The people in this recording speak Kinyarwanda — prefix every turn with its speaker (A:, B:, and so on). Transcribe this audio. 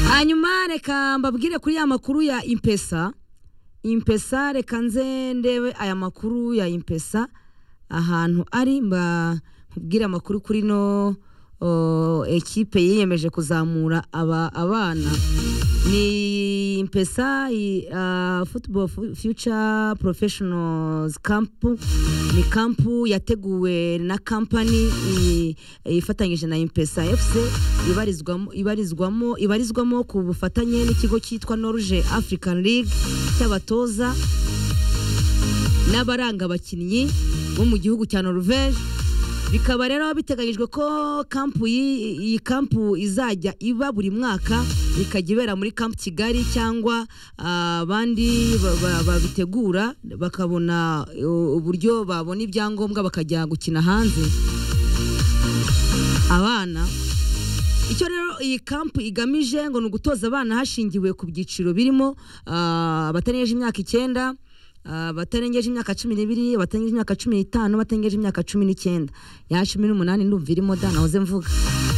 A: hanyuma reka mbabwire kuri ya makuru ya impesa impesa reka nze ndebe aya makuru ya impesa ahantu ari mba nkubwire amakuru kuri no o, ekipe yiyemeje kuzamura aba abana ni impesa i- ah, football fu- future professionals camp ni kampu yateguwe na kampani i- ifatanyije na impesa fc ibarizwamo ibarizwamo ibarizwamo ku bufatanye n'ikigo cyitwa norge african league cy'abatoza n'abaranga abakinnyi bo mu gihugu cya norvege bikaba rero biteganyijwe ko kampu yi- iyi kampu izajya iba buri mwaka ikajya ibera muri kampu kigali cyangwa ah, abandi ba- ba- babitegura bakabona uh, uburyo babona ibyangombwa bakajya gukina hanze abana icyo rero iyi kampu igamije ngo ni ugutoza abana hashingiwe ku byiciro birimo ah, abatarengeje imyaka icyenda ah, abatarengeje imyaka cumi n'ibiri abatarengeje imyaka cumi n'itanu abatarengeje imyaka cumi n'icyenda ya cumi n'umunani ndumva irimo da nahoze mvuga